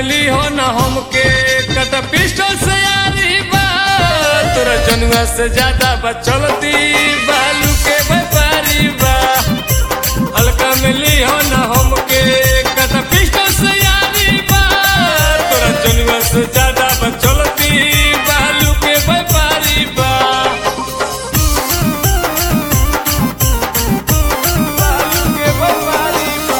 मिली हो न हमके कत पिस्टल से यारी बा तोरा जनुआ से ज्यादा बचलती बालू के व्यापारी बा हल्का मिली हो न हमके कत पिस्टल से यारी बा तोरा जनुआ से ज्यादा बचलती बालू के व्यापारी बा बालू के व्यापारी बा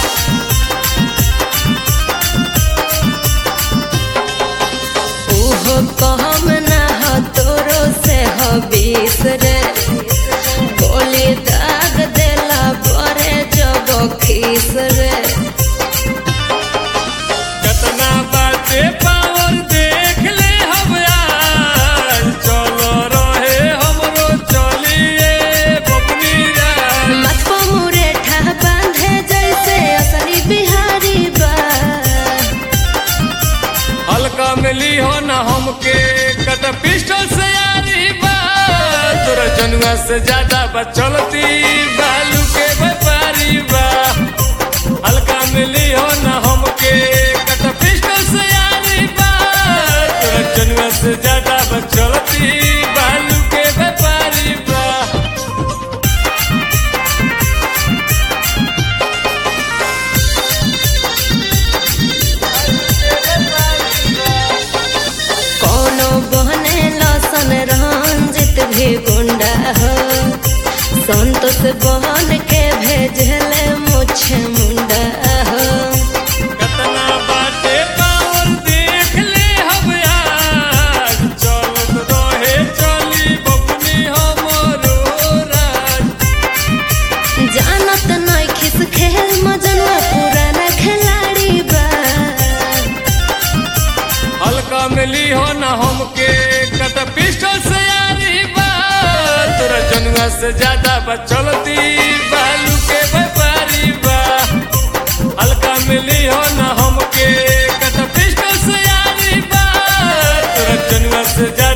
ओहो कहम ना हो तोरो से हो बीस रे बोली दाग देला बरे जब खीस रे कतना बाटे पावर देख ले हम आज चलो रहे हमरो चलिए बबनी राज मत को मुरेठा बांधे जैसे असली बिहारी बा हल्का मिली हो न हमके कत पिस्टल से यारी बा तोरा जनुआ से ज्यादा बचलती बालू के व्यापारी बा हल्का मिली हो न हमके कत पिस्टल से यारी बा तोरा जनुआ से ज्यादा बचलती बालू के व्यापारी बा कोनो बहने लसन रंजित भी गुंडा हो संतोष बहन के भेजले मुछ मुंडा हो कतना बाटे पावर देख ले हम आज चलत रहे चली बबनी हमरो राज जानत नहीं खिस खेल मजनुआ पुराना खिलाड़ी बा हल्का मिली हो न हमके कत पिस्टल से यारी बा तोरा जनुआ से ज्यादा बचलती बालू के व्यापारी बा हल्का मिली हो न हमके कत पिस्टल से यारी बा तोरा जनुआ से ज्यादा